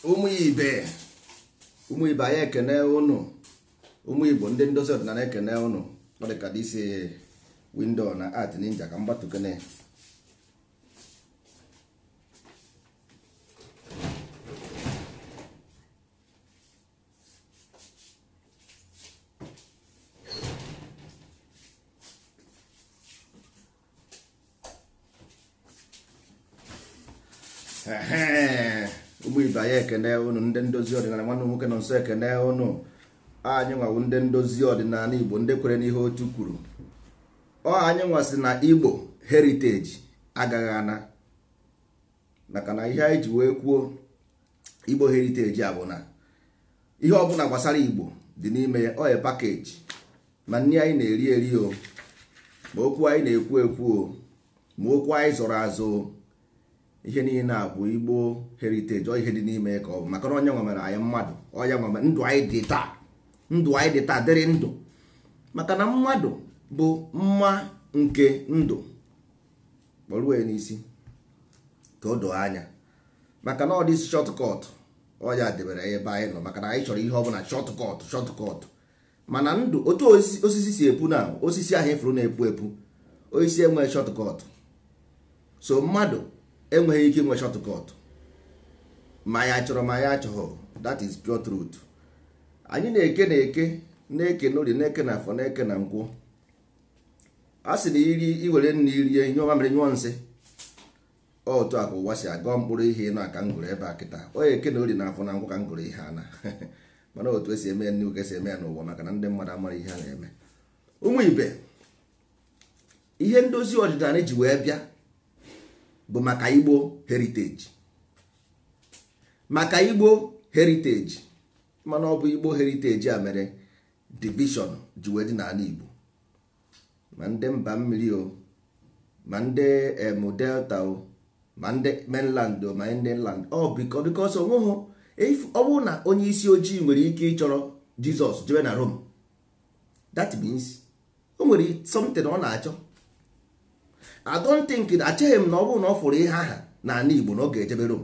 ụmụ ibe ụmụ ibe anyị ekene ụnụ ụmụ igbo ndị ndozi ọdịnala ekene ụnụ ọ dị ka dịsi windo na art ninja ka mgbatukene Ehe, ụmụ ibe anyị ekene ụnụ ndị ndozi ọdịnala nwanne m nwoke nọ nso ekene ụnụ anyị nwawu ndị ndozi ọdịnala igbo ndị kwere n'ihe otu kwuru ọ anyị nwasị na igbo heriteji agaghị ana maka na ihe anyị ji wee kwuo igbo heriteji a bụ na ihe ọbụla gbasara igbo dị n'ime ya ọ ya pakeji ma nri anyị na-eri eri o ma okwu anyị na-ekwu ekwu o ma okwu anyị zọrọ azụ o ihe niile a bụ igbo heriteji ọ ihe dị n'ime ka ọ bụ maka na onye nwe mere anyị mmadụ ọya nwe mere ndụ anyị dị taa ndụ anyị dị taa dịrị ndụ maka na mmadụ bụ mma nke ndụ kpọrue n'isi ka o doo anya maka na ọ dị shọtkọt ọya debere ebe anyị nọ maka na anyị chọrọ ihe ọbụla shọtkọt shọtkọt mana ndụ otu osisi si epu na osisi ahụ ifuru na-epu epu osisi enweghị shọtkọt so mmadụ enweghị ike inwe shọtkọt ma ya chọrọ ma ya achọghọ that is pure truth anyị na-eke na-eke na-eke n'orie na-eke na afọ na-eke na nkwụ a sị na iri iwere nna irie nyụọ mamịrị nyụọ nsị otu a ka ụwa si agọ mkpụrụ ihe ịnụ aka ngụrụ ebe a kịta onye eke na orie na afọ na nkwụ ka ngụrụ ihe ana mana otu esi eme ya nnukwu esi eme ya n'ụwa maka na ndị mmadụ amara ihe a na-eme ụmụ ibe ihe ndozi ọdịnala ji wee bịa bụ maka igbo heriteji maka igbo heriteji mana ọ bụ igbo heriteji a mere divishọn ji wee dị n'ala igbo ma ndị mba mmiri o ma ndị emu delta o ma ndị mainland o ma ndị land ọ biko bikos onweghị ọ bụrụ na onye isi ojii nwere ike ịchọrọ jizọs jebe na rome that means o nwere something ọ na-achọ I don't think acheghị m na ọ bụrụ na ọ fụrụ ihe aha n'ala Igbo na ọ ga-ejebe Rome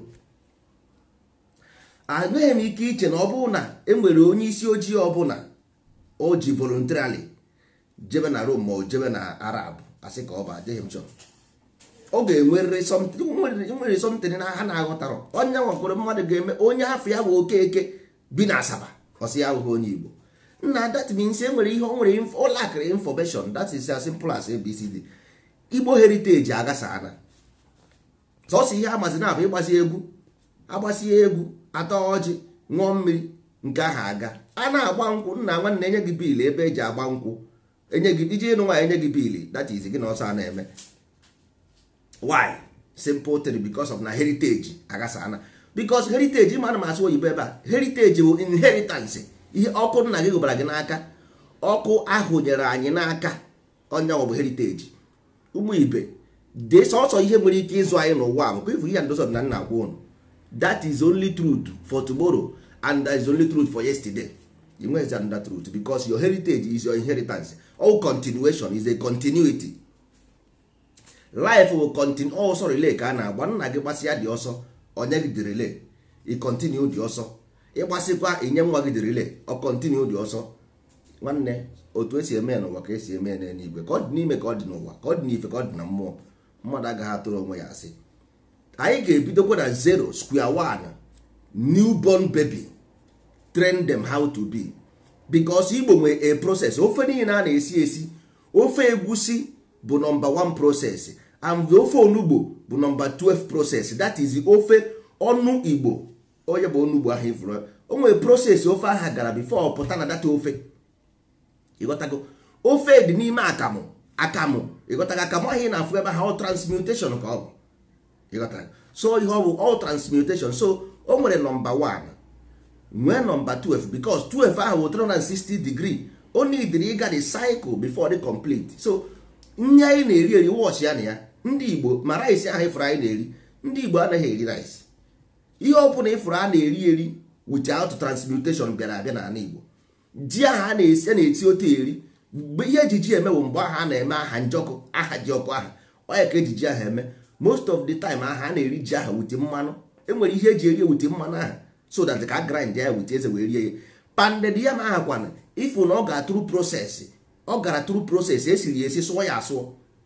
enweghị m ike iche na ọ bụrụ na enwere onye isi ojii ọbụla o ji voluntarily jebe na Rome ma o jebe na Arab asị ka ọ bụ adịghị m chọrọ ọ ga-enwerịrị nwere something na ha na-aghọtara onye nwakwere mmadụ ga-eme onye afọ ya bụ okeke bi na Asaba ọsị ya abụghị onye Igbo nna that means enwere ihe o nwere ụlọakịrị information that is as simple as ABCD igbo heriteji agasana sọsọ ihe amazi na abụ ịgbasi egwu agbasie egwu atọ ọjị ṅụọ mmiri nke ahụ aga a na-agba nkwụ nna nwanne enye gị biil ebe eji agba nkwụ enye gị iji ịnụ nwaanyị enye gị biil that is gị na ọsọ a na-eme why simple thing because of na heritage agasana because heritage ma ana m asụ oyibo ebe a heritage bụ inheritance ihe ọkụ nna gị gụbara gị n'aka ọkụ ahụ nyere anyị n'aka onye ọ bụ heritage ụmụ ibe dị sọsọ ihe nwere ike ịzụ anyị n'ụwa bụ ifu ihe ndozi ọdịnala na agwa ụnụ that is only truth for tomorrow and that is only truth for yesterday you nwezi another truth because your heritage is your inheritance all continuation is a continuity life will continue ọsọ relay ka a na-agba nna gị gbasịa dị ọsọ onye gị dị relay i continue dị ọsọ ịgbasịkwa inye nwa gị dị relay ọ continue dị ọsọ nwanne otu esi eme ya n'ụwa ka esi eme ya n'eluigwe ka ọ dị n'ime ka ọ dị n'ụwa ka ọ dị n'ife ka ọ dị na mmụọ mmadụ agaghị atụrụ onwe ya asị anyị ga-ebidokwa na zero square one newborn baby train them how to be because igbo nwere a process ofe niile a na-esi esi ofe egwusi bụ nọmba 1 process and ofe onugbo bụ nọmba 12 process that is ofe ọnụ igbo onye bụ onugbo ahụ ifuru o nwere process ofe ahụ gara before pụta na data ofe ịghọtago ofe dị n'ime akamụ akamụ ịghọtago akamụ ahụ ị na-afụ ebe ha ọ transmutation ka ọ bụ ịghọtago so ihe ọ bụ all transmutation so o nwere nọmba 1 nwee nọmba 12 because 12 ahụ bụ 360 degree o nidiri ịga the cycle before the complete so nri anyị na-eri eri wọchị ya na ya ndị igbo ma rice ahụ ịfụrụ anyị na-eri ndị igbo anaghị eri rice ihe ọ bụla ịfụrụ a na-eri eri without transmutation bịara abịa n'ala igbo ji ahụ a na-esi a na-eti otu eri mgbe ihe ejiji emewo mgbe ahụ a na-eme aha njọkụ aha ji ọkụ aha onye ka ejiji ahụ eme most of the time aha a na-eri ji aha wute mmanụ enwere ihe eji eri ewute mmanụ aha so that ka grind ya wit eze wee rie ya panded ya ma ahakwana ifu na ọ ga tru proses ọ gara tru proses esiri esi sụọ ya asụọ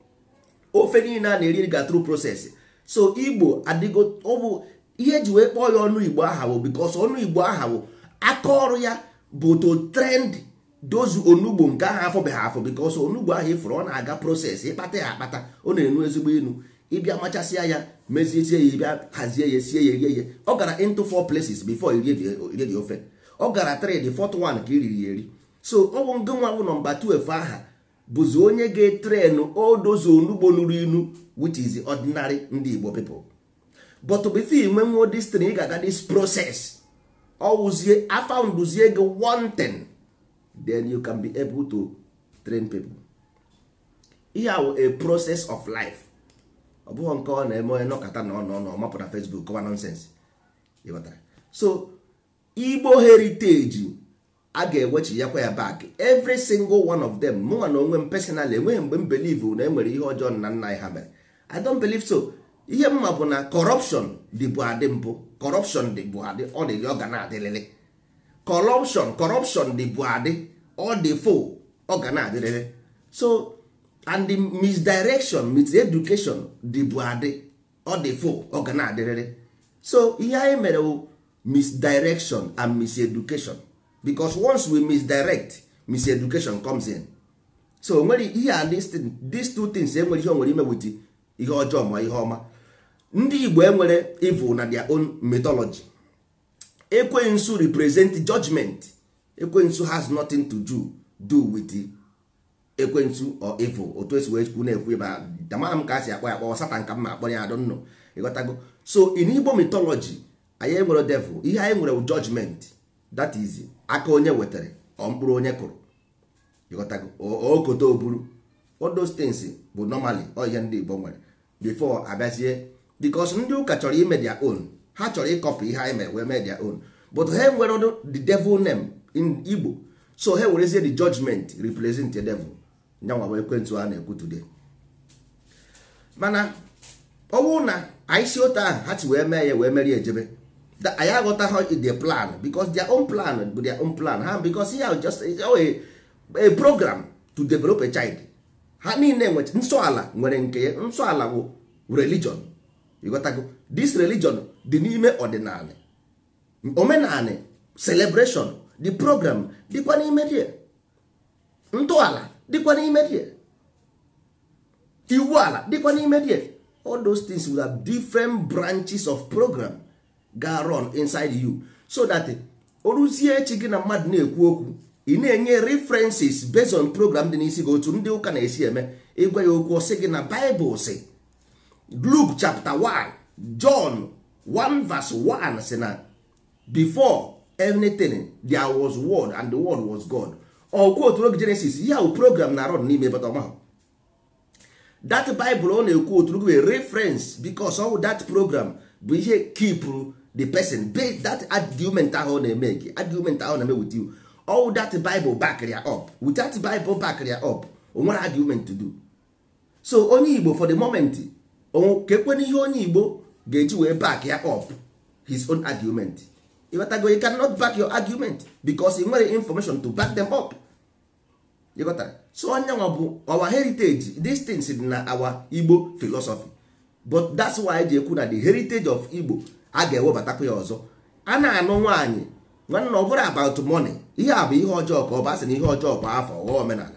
ofe niile a na-eri ga tru proses so igbo adịgo ọ bụ ihe eji wee kpọọ ya ọnụ igbo aha bụ bikos ọnụ igbo aha bụ aka ọrụ ya bụ to trend dozu onugbo nke ahụ afọbeghị afọ bikos onugbo ahụ ifụrụ ọ na-aga proses ịkpata ya akpata ọ na-enu ezigbo inu ịbịa machasịa ya meziesie ya ịbịa hazie ya sie ya rie ya ọ gara into four places before irie dị ofe ọ gara three the fourth one ka iriri ya eri so ọ bụ ngị nwa bụ nọmba 12 aha bụzi onye ga-etrenụ odozu onugbo nuru inu which is ordinary ndị igbo people but before inwe nwo destin ị ga-aga this process ọwụzie afounduzie gị one thing then you can be able to train people ihe ahụ a process of life ọ bụghị nke ọ na-eme onye nọkọta na ọnọ ọnọ mapụ na Facebook kọwa nonsense ịghọtara so igbo heritage a ga-ewechi yakwa ya back every single one of them mụnwa na onwe m personal enweghị mgbe m believe na enwere ihe ọjọọ na nna anyị ha mere i don't believe so ihe mma bụ na corruption dịbụ adị mbụ corruption dịbụ adị ọ dị ọ ga na-adịrịrị corruption corruption dịbụ adị ọ dị fo ọ ga na-adịrịrị so and the misdirection miseducation dịbụ adị ọ dị fo ọ ga na-adịrịrị so ihe anyị mere wụ misdirection and miseducation because once we misdirect miseducation comes in so nwere ihe a these two things enwere ihe o nwere ime wit ihe ọjọọ ma ihe ọma ndị igbo enwere evil na their own mythology ekwensu represent judgment ekwensu has nothing to do do with ekwensu or evil otu esi wee kwu na-ekwu ebe dama m ka a si akpọ ya akpọ satan ka m ma akpọ ya adọnnọ ịghọtago so in igbo mythology anyị enwere devil ihe anyị nwere judgment that is aka onye wetara ọ mkpụrụ onye kụrụ ịghọtago okoto oburu all those things bụ normally ọ ihe ndị igbo nwere before abịazie because ndị ụka chọrọ ime their own ha chọrọ ịkọpụ ihe anyị mere wee mee their own but ha nwere the devil name in igbo so ha werezie the judgment represent the devil nyanwa bụ ekwentị a na-ekwu today mana ọnwụ na anyị si otu ahụ ha chi wee mee ya wee merie ejebe anyị aghọtaghị the plan because their own plan bụ their own plan ha because ihe just a, a program to develop a child ha niile nwe nsọala nwere nke ya nsọala bụ religion ịghọtago this religion dị n'ime ọdịnala omenala celebration the program dịkwa n'ime die ntọala dịkwa n'ime die iwu ala dịkwa n'ime die all those things will have different branches of program ga run inside you so that oruzie echi gị na mmadụ na-ekwu okwu ị na-enye references based on program dị n'isi gị otu ndị ụka na-esi eme ịgwa ya okwu ọsị gị na Bible si Luke chapter 1 John 1 verse 1 si na before anything there was word and the word was God ọkwa otu oge Genesis ya bụ program na run n'ime bata ọmahụ that Bible ọ na-ekwu otu oge reference because all that program bụ ihe keep the person that argument ahụ ọ na-eme gị argument ahụ na-eme with you all that bible back ya up with that bible back ya up o nwere argument to do so onye igbo for the moment ka ekwena ihe onye igbo ga-eji wee back ya up his own argument ịghọtago you cannot back your argument because ị nwere information to back them up ịghọtara so onye nwa bụ our heritage these things dị na our igbo philosophy but that's why ji ekwu na the heritage of igbo a ga-ewebatakwa ya ọzọ a na-anụ nwaanyị nwanne ọ bụrụ about money ihe a bụ ihe ọjọọ ka ọ basị na ihe ọjọọ kwa afọ ọghọ omenala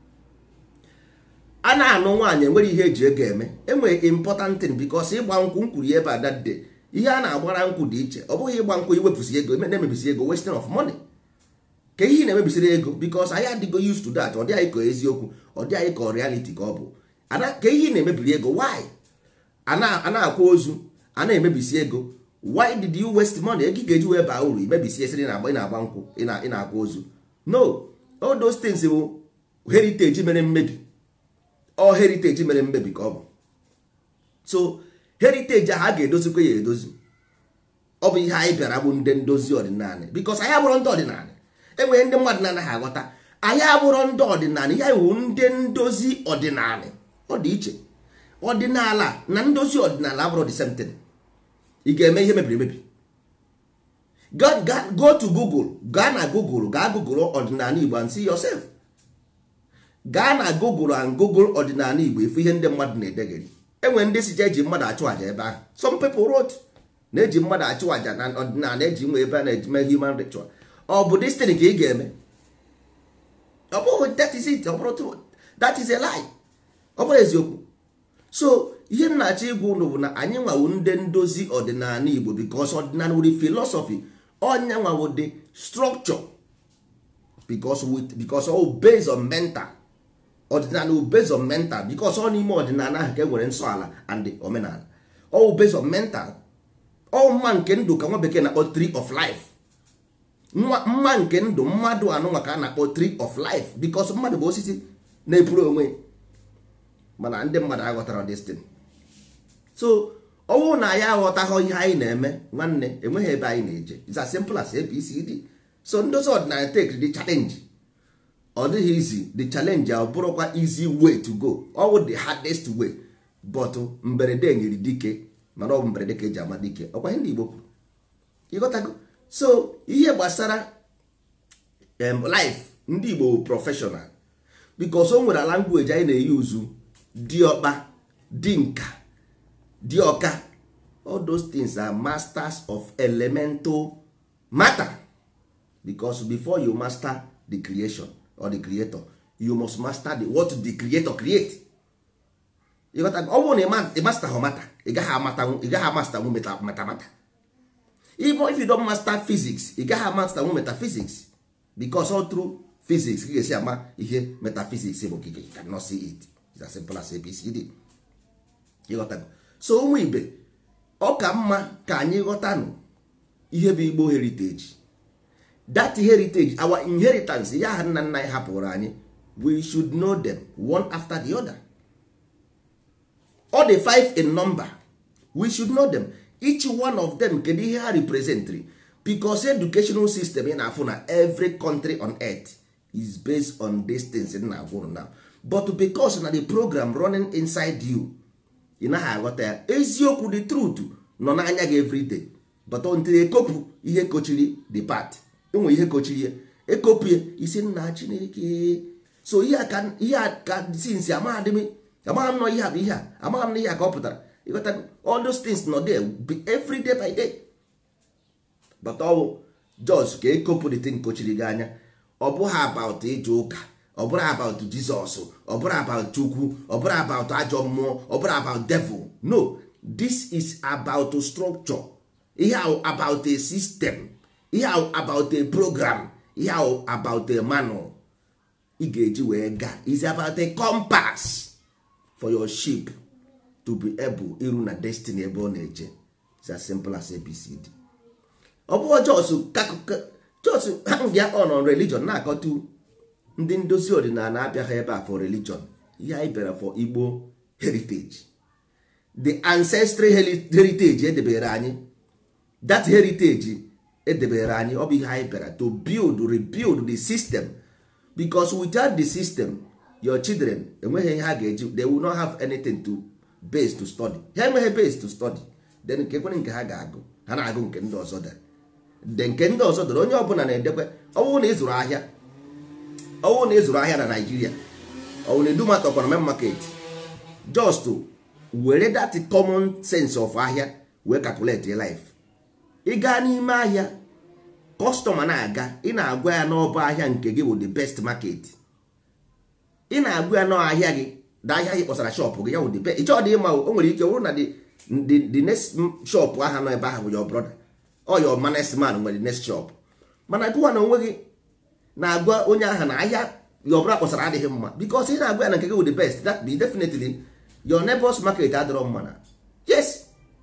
a na-anụ nwaanyị enwere ihe eji ego eme enwere important thing because ịgba nkwụ nkwuru ya ebe adade ihe a na-agbara nkwụ dị iche ọ bụghị ịgba nkwụ iwepụsị ego na-emebisi ego wasting of money ka ihe na-emebisiri ego because anyị adịgo used to that ọ dị anyị ka eziokwu ọ dị anyị ka reality ka ọ bụ ka ihe na-emebiri ego why a na-akwa ozu a na-emebisi ego why did you waste money ego ị ga-eji wee baa uru imebisi esiri na-agba ị na-agba nkwụ ị na-akwa ozu no all those things bụ heritage mere mmebi ọ heritage mere mmebi ka ọ bụ so heritage ahụ a ga-edozikwa ya edozi ọ bụ ihe anyị bịara bụ ndị ndozi ọdịnala because anyị abụrụ ndị ọdịnala enwere ndị mmadụ na-anaghị aghọta anyị abụrụ ndị ọdịnala ya iwu ndị ndozi ọdịnala ọ dị iche ọdịnala na ndozi ọdịnala abụrụ the same thing ị ga-eme ihe mebiri emebi go, go, go to google gaa na google gaa google ọdịnala igbo and see yourself gaa na google and google ọdịnala igbo ifu ihe ndị mmadụ na-edegeri enwere ndị si je eji mmadụ achụ àjà ebe ahụ some people wrote na-eji mmadụ achụ àjà na ọdịnala eji nwe ebe a na-ejime human ritual ọ bụ destin ka ị ga-eme ọ bụghị that is it ọ bụrụ true that is a lie ọ bụrụ eziokwu so ihe m na-achọ ịgwa unu bụ na anyị nwawo ndị ndozi ọdịnala igbo because ọdịnala wuri philosophy ọnya nwawo dị structure because with because all based on mental ọdịnala wụ based on mental because ọ n'ime ọdịnala ahụ ka e nwere nsọ ala and omenala all based on mental ọ mma nke ndụ ka nwa bekee na-akpọ tree of life mma nke ndụ mmadụ anụnwa ka a na-akpọ tree of life because mmadụ bụ osisi na-epuru onwe mana ndị mmadụ aghọtara destin so ọnwụ na ya aghọtaghọ ihe anyị na-eme nwanne enweghị ebe anyị na-eje it's as simple as ABCD so ndozi ọdịnala take the challenge ọ dịghị easy the challenge a bụrụkwa easy way to go ọwụ the hardest way but mberede nyere dike mana ọ bụ mberede ka eji ama dike ọkwa ihe ndị Igbo kwuru ịghọtago so ihe gbasara life ndị Igbo bụ professional because o nwere language anyị na-eyi uzu diọkpa dinka dioka all those things are masters of elemental matter because before you master the creation or the creator you must master the what the creator create ịghọta ọ bụrụ na ị master ha mata ị gaghị amata ị gaghị amaster nwu matamata even if you don't master physics ị gaghị amaster nwu metaphysics because all through physics ị ga-esi ama ihe metaphysics bụ okike you cannot see it it's as simple as ABCD ịghọtago so ụmụ ibe ọ ka mma ka anyị ghọtanụ ihe bụ Igbo heritage that heritage our inheritance ya ha nna nna anyị hapụrụ anyị we should know them one after the other all the five in number we should know them each one of them kedu ihe ha representri because educational system ị na-afụ na every country on earth is based on distance na agwụrụ now but because na the program running inside you ị naghị aghọta ya eziokwu the truth nọ n'anya gị everyday but until ekopụ ihe kochiri the part enwe ihe kochiri ya ekopụ ya isi nna chineke so ihe ka ihe a ka sinsi amaghị m amaghị m nọ ihe a bụ ihe a amaghị m na ihe a ka ọ pụtara ịghọta all those things nọ there every day by day but ọ bụ jos ka ekopụ the thing kochiri gị anya ọ bụghị about ịje ụka ọ bụrụ about jizọs ọ bụrụ about chukwu ọ bụrụ about ajọ mmụọ ọ bụrụ about devil no this is about structure ihe ahụ about a system ihe ahụ about a program ihe ahụ about a manual ị ga-eji wee gaa is about a compass for your ship to be able iru na destiny ebe ọ na-eje it's as simple as abcd ọ bụghị jos jos ya on on religion na-akọtu ndị ndozi ọdịnala abịaghị ebe a for religion ihe anyị bịara for igbo heritage the ancestral heritage edebere anyị that heritage edebere anyị ọ bụ ihe anyị bịara to build rebuild the system because without the system your children enweghị ihe ha ga-eji they will not have anything to base to study ha enweghị base to study then nke kwere nke ha ga-agụ ha na-agụ nke ndị ọzọ dere de nke ndị ọzọ dere onye ọbụla na-edekwe ọwụ na ịzụrụ ahịa ọwụ na ịzụrụ ahịa na Naịjirịa ọwụ na edumatọkwana main market just were that common sense of ahịa wee calculate your life ị gaa n'ime ahịa kọstọma na-aga ị na-agwa ya n'ọba ahịa nke gị bụ the best market ị na-agwa ya n'ahịa gị na ahịa gị kpọsara shọpụ gị ya bụ the best ịchọ dị ịma o nwere ike wụrụ na the next shop aha nọ ebe ahụ bụ your brother or your next man nwere next shop mana gụwa na onwe gị na-agwa onye ahụ na ahịa your brother kpọsara adịghị mma because ị na-agwa ya na nke gị bụ the best that be definitely your neighbors market adịrọ mma na yes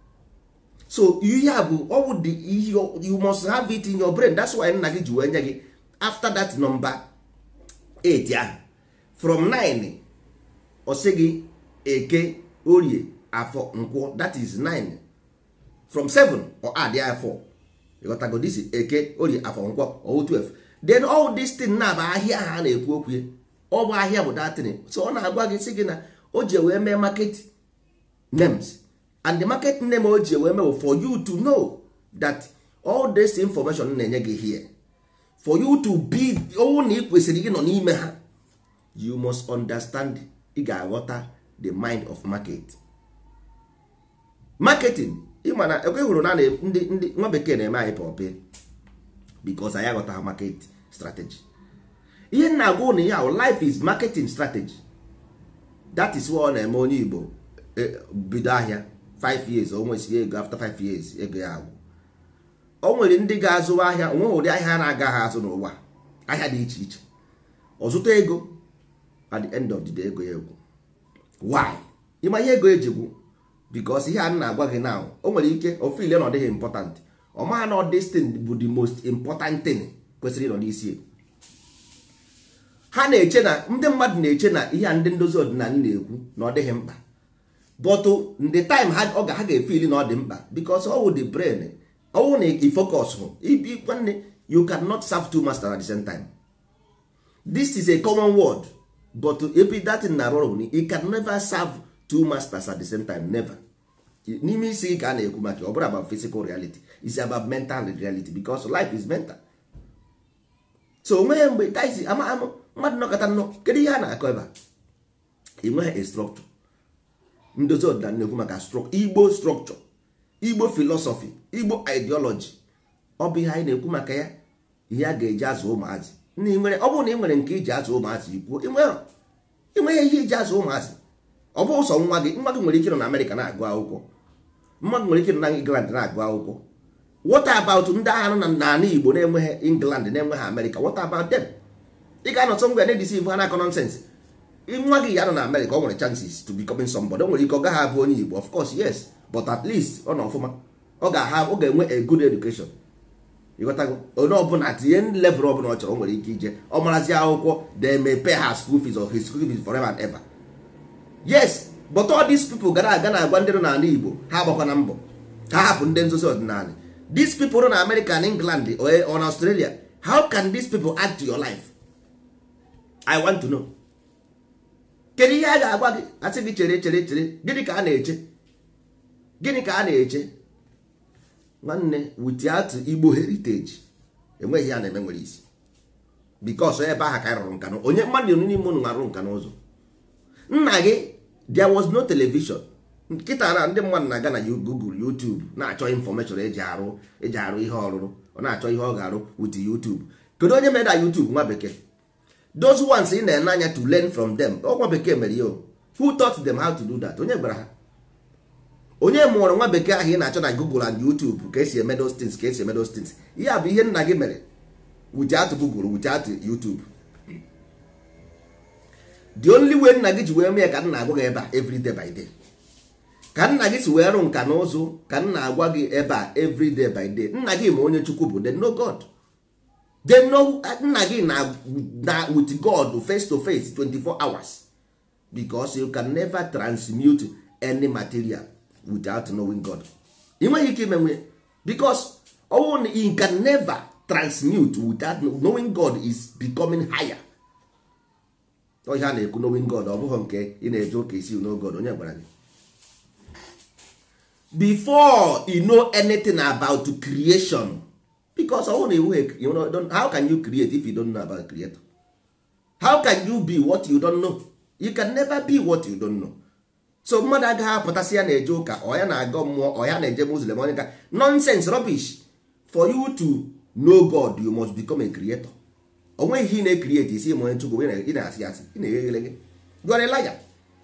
so ihe a bụ ọwụ the you must have it in your brain that's why nna gị ji wee nye gị after that number 8 ahụ from 9 ọ sị gị eke orie afọ nkwọ that is 9 from 7 ọ add ya 4 ịghọtago this eke orie afọ nkwọ ọ 12 then all this thing na bụ ahịa ha na-ekwu okwu ọ bụ ahịa bụ datin so ọ na-agwa gị sị gị na o ji wee mee market names and the market name o ji wee mee for you to know that all this information na-enye gị here for you to be ọnwụ na ị kwesịrị ịnọ n'ime ha you must understand ị ga-aghọta the mind of market marketing ịma na ekwe hụrụ na ndị ndị nwa bekee na-eme anyị pọpe because anyị aghọtaghị market strategy ihe m na-agwa ụnụ ya life is marketing strategy that is what ọ na-eme onye igbo bido ahịa 5 years o nwesịrị ego after 5 years ego ya agwụ o nwere ndị ga-azụ ahịa onweghị ụdị ahịa na-agaghị azụ n'ụwa ahịa dị iche iche ọzụta ego at the end of the day ego ya egwu why ịma ihe ego eji gwu because ihe a na-agwa gị now o nwere ike ofile na ọ dịghị important ọ maha na this thing bụ the most important thing kwesịrị ịnọ n'isi ha na-eche na ndị mmadụ na-eche na ihe a ndị ndozi ọdịnala na-ekwu na ọ dịghị mkpa but the time ha ọ ga ha ga-efili na ọ dị mkpa because ọwụ the brain ọwụ na ifocus hụ ibi nwanne you cannot serve two masters at the same time this is a common word but ebe datin na arụ ọrụ you can never serve two masters at the same time never n'ime isi ka a na-ekwu maka ọ bụrụ about physical reality is about mental reality because life is mental so onweghị mgbe taisi ama ama mmadụ nọkọta nnọọ kedu ihe a na-akọ ebe a enweghị a structure ndozi ọdịnala na-ekwu maka igbo structure igbo philosophy igbo ideology ọ bụ ihe anyị na-ekwu maka ya ihe a ga-eji azụ ụmụazị ọ bụrụ na ị nwere nke iji azụ ụmụazị ikwuo inweghị ihe iji azụ ụmụazị ọ bụ ụsọ nwa gị nwa gị nwere ike nọ na amerịka na-agụ akwụkwọ nwa gị nwere ike nọ na england na-agụ akwụkwọ what about ndị agha nọ n'ala igbo na-enweghị england na-enweghị amerịka what about them ị ga-anọtọ ngwa na-edisi ibu ha na-akọ nonsens nwa gị ya nọ na amerịka ọ nwere chances to becoming somebody o nwere ike ọ gaghị abụ onye igbo of course yes but at least ọ nọ ọfụma ọ ga-aha ọ ga-enwe a good education ịghọtago onye ọbụla tinye level ọbụla ọ chọrọ o nwere ike ije ọ marazi akwụkwọ they may pay her school fees or his school fees forever and ever yes but all these people gara aga na-agwa ndị nọ n'ala igbo ha agbakwana mbọ ka hapụ ndị nzozi ọdịnala these people nọ na america and england or na australia how can these people add to your life i want to know kedu ihe a ga-agwa gị asị gị chere chere chere gịnị ka a na-eche gịnị ka a na-eche nwanne without igbo heritage enweghị ya na-eme nwere isi because ebe ahụ ka anyị rụrụ nka na onye mmadụ n'ime unu arụ nka n'ụzọ nna gị there was no television nkịta na ndị mmadụ na-aga na google youtube na-achọ information eji arụ eji arụ ihe ọrụrụ ọ na-achọ ihe ọ ga-arụ with youtube kedu onye mere na youtube nwa bekee those ones ị na-ene anya to learn from them nwa bekee mere ya who taught them how to do that onye gwara ha onye mụrụ nwa bekee ahụ ị na-achọ na google and youtube ka esi eme those things ka esi eme those things ihe a bụ ihe nna gị mere without google without youtube the only way nna gị ji wee mee ka nna agwa gị ebe a every day by day ka nna gị si wee rụ nka na ụzụ ka nna agwa gị ebe a every day by day nna gị ma onye chukwu bụ they know god they know nna gị na na with god face to face 24 hours because you can never transmute any material without knowing god ị nweghị ike imenwe because ọnwụ na you can never transmute without knowing god is becoming higher ọhịa a na-ekwu knowing god ọ bụghị nke ị na-eje ụka isi know god onye gwara gị before you know anything about creation because ọ na iwu you know, how can you create if you don't know about creator how can you be what you don't know you can never be what you don't know so mmadụ agaghị apụtasị ya na-eje ụka ọ ya na-aga mmụọ ọ ya na-eje muslim onye ka nonsense rubbish for you to know god you must become a creator o nweghị ihe ị na-ekrieti isi ma onye chukwu ị na-asị asị ị na-eghe eghelege you are a liar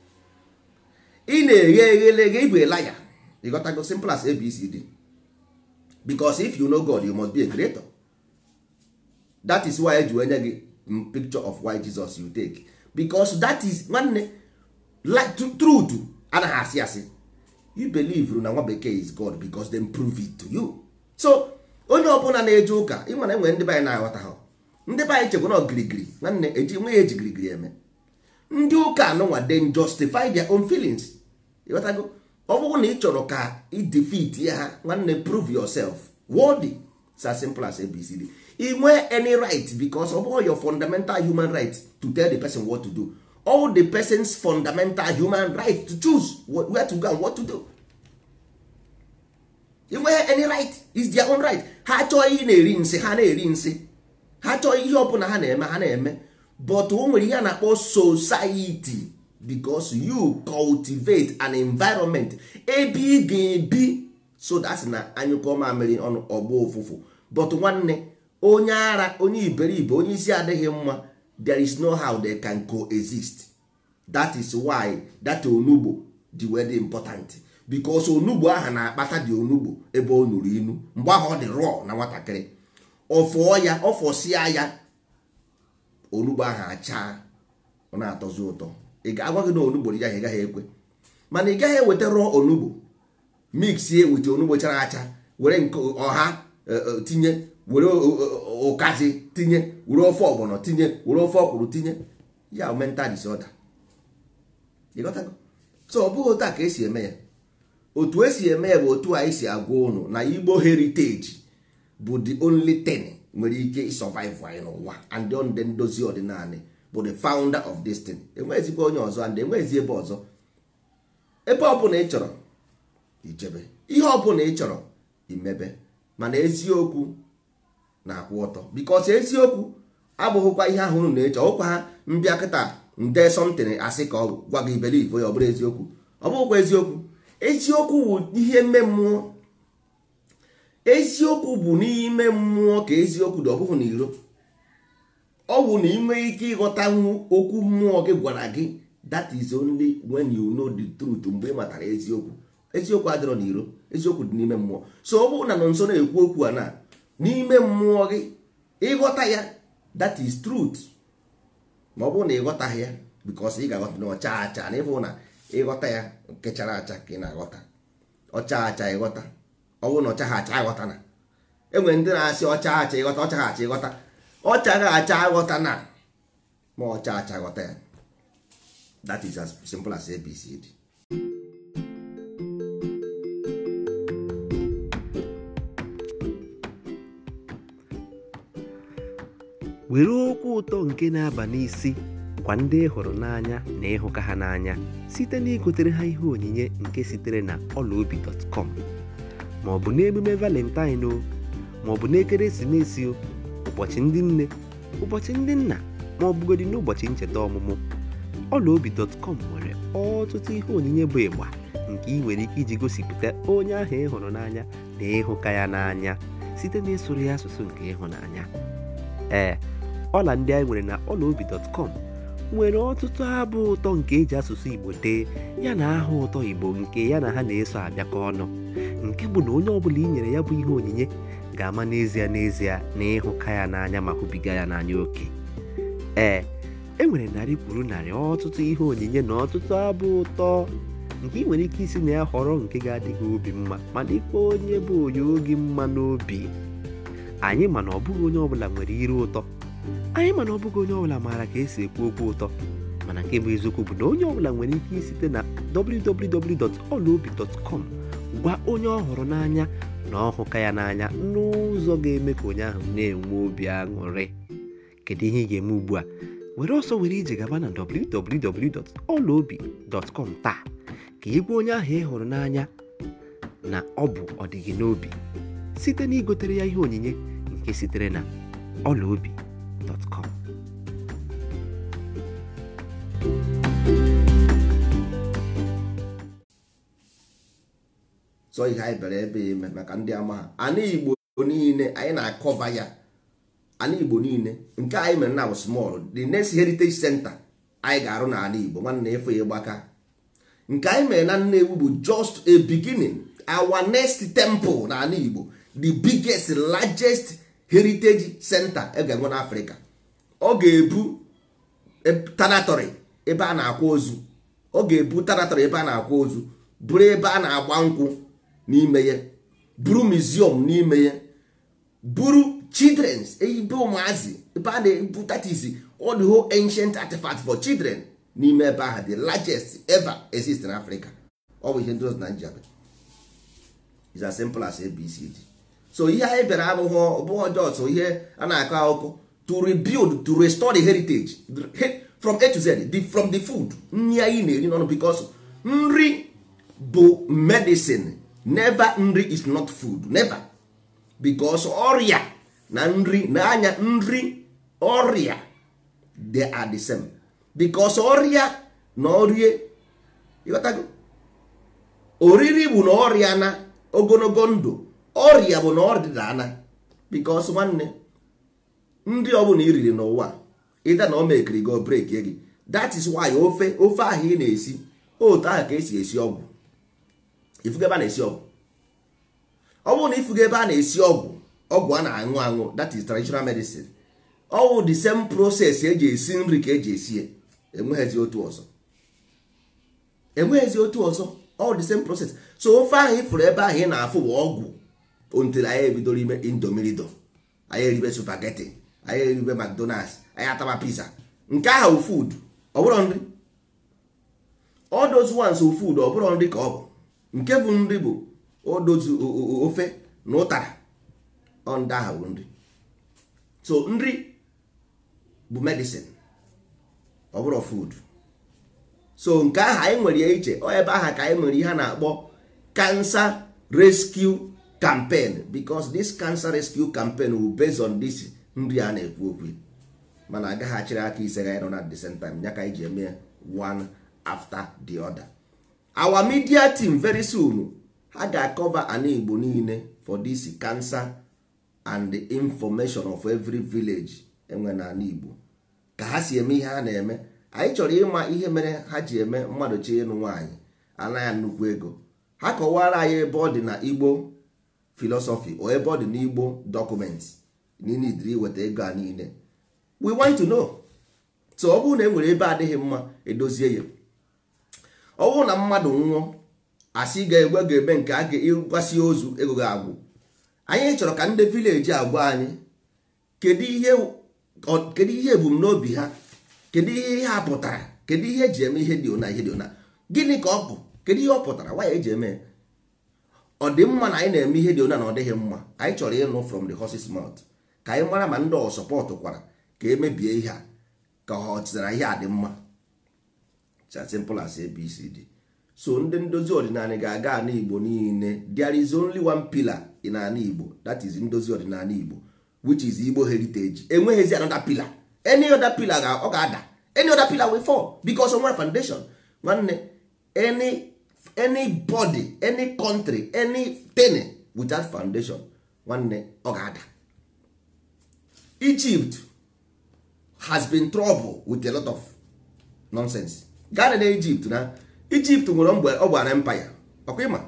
ị na-eghe eghelege ịbụ a liar you got to go simple as abcd because if you know god you must be a creator that is why eji enye gị picture of why jesus you take because that is nwanne truth anaghị asị asị you believe na nwa bekee is god because them prove it to you so onye ọbụla na-eje ụka ị mana enwere ndị be anyị na-aghọta ha ndị be anyị chekwa na ogirigiri nwanne eji nwe ya eji girigiri eme ndị ụka anụnwa then justify their own feelings ịghọtago ọ bụrụ na ị chọrọ ka ị defeat ya ha nwanne prove yourself worthy it's as simple as abcd ị nwee any right because ọ bụghị your fundamental human right to tell the person what to do all the person's fundamental human right to choose where to go and what to do ị nwee any right is their own right ha chọọ ihe na-eri nsị ha na-eri nsị ha chọọ ihe ọbụla ha na-eme ha na-eme but o nwere ihe a na-akpọ society because you cultivate an environment ebe ị ga-ebi so that's na anyụkọ mamịrị ọnụ ọgba ụfụfụ but nwanne onye ara onye iberibe onye isi adịghị mma there is no how they can coexist that is why that onugbo dị wee dị important because onugbo aha na-akpata dị onugbo ebe ọ nụrụ inu mgbe ahụ ọ dị raw na nwatakịrị ọfụọ ya ọfọsịa ya onugbo ahụ achaa ọ na-atọzi ụtọ ị ga-agwa gị na onugbo dị ya ị gaghị ekwe mana ị gaghị eweta raw onugbo mixie wit onugbo chara acha were nke ọha tinye were ụkazi tinye were ofe ọgbọnọ tinye were ofe ọkwụrụ tinye ya mental disorder ịghọtago so ọ bụghị otu a ka esi eme ya otu esi eme ya bụ otu anyị si agwa ụnụ na igbo heritage bụ the only thing nwere ike survive anyị n'ụwa and ndị ndozi ọdịnala bụ the founder of this thing enweghịzikwa onye ọzọ and enweghịzi ebe ọzọ ebe ọbụla ị chọrọ ijebe ihe ọbụla ị chọrọ imebe mana eziokwu na-akwụ ọtọ bikos eziokwu abụghịkwa ihe ahụ unu na-eche ọkwa ha mbịa kịta nde somtin asị ka ọ gwa gị believe ya ọ bụrụ eziokwu ọ bụghịkwa eziokwu eziokwu bụ ihe mme mmụọ eziokwu bụ n'ime mmụọ ka eziokwu dị ọ bụghị n'iro ọ bụ na ị nwee ike ịghọtanwu okwu mmụọ gị gwara gị that is only when you know the truth mgbe ị matara eziokwu eziokwu adịrọ n'iro eziokwu dị n'ime mmụọ so ọ bụrụ na nọ nso na-ekwu okwu a na n'ime mmụọ gị ịghọta ya that is truth ma ọ bụrụ na ịghọtaghị ya because ị ga-aghọta na ọcha acha na ịbụ na ịghọta ya nke chara acha ka ị na-aghọta ọcha acha ịghọta ọ bụrụ na ọcha ha acha ịghọta na enwere ndị na-asị ọcha acha ịghọta ọcha ha acha ịghọta ọcha ha acha ịghọta na ma ọcha acha ịghọta ya that is as simple as abcd were okwu ụtọ nke na-aba n'isi gwa ndị ị hụrụ n'anya na ịhụka ha n'anya site na igotere ha ihe onyinye nke sitere na ọlaobi.com ma ọ bụ n'emume valentine o ma ọ bụ n'ekeresimesi o ụbọchị ndị nne ụbọchị ndị nna ma ọ bụgodị n'ụbọchị ncheta ọmụmụ ọlaobi.com nwere ọtụtụ ihe onyinye bụ ịgba nke ị nwere ike iji gosipụta onye ahụ ị hụrụ n'anya na ịhụka ya n'anya site na ịsụrụ ya asụsụ nke ịhụnanya ee ọla ndị anyị nwere na ọlaobi.com nwere ọtụtụ abụ ụtọ nke eji asụsụ igbo dee ya na aha ụtọ igbo nke ya na ha na-eso abịakọ ọnụ nke bụ na onye ọbụla i nyere ya bụ ihe onyinye ga-ama n'ezie n'ezie na ịhụka ya n'anya ma hụbiga ya n'anya oke ee e nwere narị kwuru narị ọtụtụ ihe onyinye na ọtụtụ abụ ụtọ nke ị nwere ike isi na ya họrọ nke ga-adịghị obi mma ma dịkwa onye bụ onye oge mma n'obi anyị mana ọ bụghị onye ọbụla nwere ire ụtọ anyị mana ọ bụghị onye ọbụla maara ka esi ekwu okwu ụtọ mana nke bụ eziokwu bụ na onye ọbụla nwere ike isite na www.olaobi.com gwa onye ọ hụrụ n'anya na ọhụka ya n'anya n'ụzọ ga-eme ka onye ahụ na-enwe obi aṅụrị kedu ihe ị ga-eme ugbu a were ọsọ were ije gaba na www.olaobi.com taa ka ị gwa onye ahụ ị hụrụ n'anya na ọ bụ ọdịgị n'obi site na igotere ya ihe onyinye nke sitere na ọlaobi.com so ihe anyị bịara ebe ime maka ndị ama ha ana igbo niile anyị na-akọva ya ana igbo niile nke anyị mere na small the next heritage center anyị ga-arụ n'ala igbo nwanne efe ya gbaka nke anyị mere na nnewu bụ just a beginning our next temple n'ala igbo the biggest largest heritage center e ga-enwe n'afrịka ọ ga-ebu tanatory ebe a na-akwa ozu ọ ga-ebu tanatory ebe a na-akwa ozu bụrụ ebe a na-agba nkwụ n'ime ya bụrụ museum n'ime ya bụrụ children's ebe ụmụazị ebe a na-ebu that is all the whole ancient artifact for children n'ime ebe ahụ the largest ever exist in Africa ọ bụ ihe ndị ọzọ na njabe is as simple as abcd so ihe anyị bịara abụghị ọbụghị ọjọọ ihe a na-akọ akụkọ to rebuild to restore the heritage from a to z the, from the food nri anyị na-eri n'ọnụ because nri bụ medicine never nri is not food never because ọrịa na nri na anya nri ọrịa they are the same because ọrịa na ọrie ịghọtago oriri bụ na ọrịa na ogologo ndụ ọrịa bụ na ọdịda ana because nwanne nri ọbụla i riri n'ụwa ịda na o mekiri go break gị that is why ofe ofe ahụ ị na-esi otu ahụ ka esi esi ọgwụ ifugo ebe a na-esi ọgwụ ọ bụrụ na ifugo ebe a na-esi ọgwụ ọgwụ a na-aṅụ aṅụ that is traditional medicine ọwụ the same process eji esi nri ka eji esi ya enweghịzi otu ọzọ enweghịzi otu ọzọ all the same process so ofe ahụ ifuru ebe ahụ ị na-afụ bụ ọgwụ ontiri anyị ebidoro ime indomirido anyị eribe supageti anyị eribe mcdonalds anyị ataba pizza nke ahụ food ọ bụrụ nri all those ones wụ food ọ bụrụ nri ka ọ bụ nke bụ nri bụ odozu ofe na ụtara ọ ndị ahụ bụ nri so nri bụ medicine ọ bụrụ food so nke ahụ anyị nwere ya iche ọ ebe ahụ ka anyị nwere ihe a na-akpọ cancer rescue campaign because this cancer rescue campaign will based on this nri a na-ekwu okwu mana agaghị achịrị aka ise ga nọ na the same time ya ka anyị ji eme one after the other our media team very soon ha ga-akọva ana igbo niile for this cancer and the information of every village enwe na ana igbo ka ha si eme ihe ha na-eme anyị chọrọ ịma ihe mere ha ji eme mmadụ chi ịnụ nwaanyị anaghị nnukwu ego ha kọwara anyị ebe ọ dị na igbo philosophy o ebe ọ dị n'igbo documents n'inidiri iweta ego a niile we want to know so ọ bụrụ na e nwere ebe adịghị mma edozie ya ọ bụrụ na mmadụ nwụọ asị ga-egwe ga-eme nke a ga-ịgwasị ozu ego ga-agwụ anyị chọrọ ka ndị vileji agwa anyị kedu ihe kedu ihe ebumnobi ha kedu ihe ha pụtara kedu ihe eji eme ihe dị ona ihe dị ona gịnị ka ọ bụ kedu ihe ọ pụtara nwa ya eji eme ọ dị mma na anyị na-eme ihe dị ona na ọ dịghị mma anyị chọrọ ịnụ from the horse's mouth ka anyị mara ma ndị ọ sọpọtụ kwara ka emebie ihe a ka ọ chịtara ihe a dị mma as simple as abcd so ndị ndozi ọdịnala ga-aga ana igbo niile there is only one pillar in ana igbo that is ndozi ọdịnala igbo which is igbo heritage enweghịzi another pillar any other pillar ga ọ ga-ada any other pillar will fall because of one foundation nwanne any anybody any country anything without foundation nwanne ọ ga-ada Egypt has been trouble with a lot of nonsense gaa na Egypt na Egypt nwere mgbe ọ bụ an empire ọkwa ịma